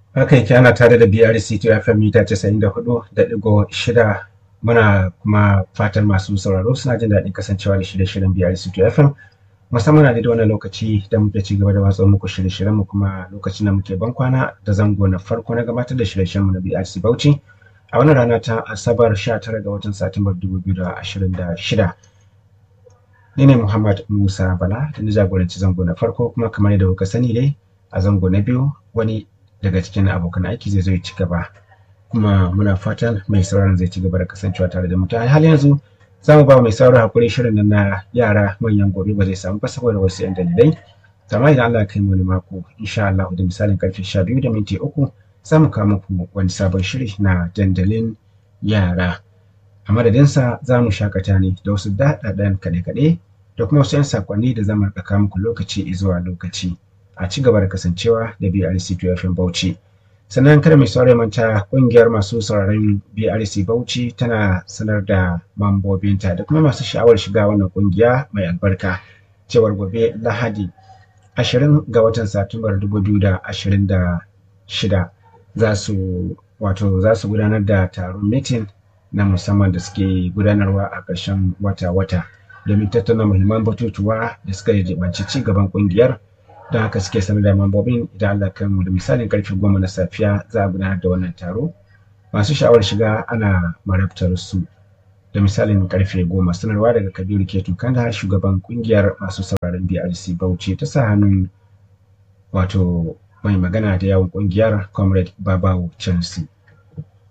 haka yake ana tare da BRC to FM mita 94.6 muna kuma fatan masu sauraro suna jin daɗin kasancewa da shirye-shiryen BRC to FM musamman a da wannan lokaci da muke ci gaba da watsa muku shirye-shiryen mu kuma lokacin da muke ban kwana da zango na farko na gabatar da shirye-shiryen mu na BRC Bauchi a wannan rana ta Asabar 19 ga watan Satumbar 2026 ni ne Muhammad Musa Bala da na jagoranci zango na farko kuma kamar yadda kuka sani dai a zango na biyu wani daga cikin abokan aiki zai zo ya ci gaba kuma muna fatan mai sauraron zai ci gaba da kasancewa tare da mu ta hali yanzu za mu ba mai sauraron hakuri shirin nan na yara manyan gobe ba zai samu ba saboda wasu yan dalilai amma idan Allah ya kai mu wani mako insha Allah da misalin karfe 12 da minti uku za mu kawo muku wani sabon shiri na dandalin yara a madadinsa za mu shakata ne da wasu daɗaɗɗen kaɗe-kaɗe da kuma wasu 'yan sakonni da zama ɗaka muku lokaci zuwa lokaci a ci gaba da kasancewa da BRC 2FM Bauchi. Sannan kada mai saurari manta ƙungiyar masu sauraron BRC Bauchi tana sanar da mambobinta da kuma masu sha'awar shiga wannan ƙungiya mai albarka cewar gobe Lahadi 20 ga watan Satumbar 2026 za su wato za su gudanar da taron mitin na musamman da suke gudanarwa a ƙarshen wata-wata. domin tattauna muhimman batutuwa da suka jibanci ci gaban kungiyar don haka suke sanar da mambobin idan Allah kan mu da misalin karfe goma na safiya za a gudanar da wannan taro masu sha'awar shiga ana marabtar su da misalin karfe goma sanarwa daga kabiru ketu kanda shugaban kungiyar masu sauraron brc bauchi ta sa hannun wato mai magana da yawon kungiyar comrade babawo chelsea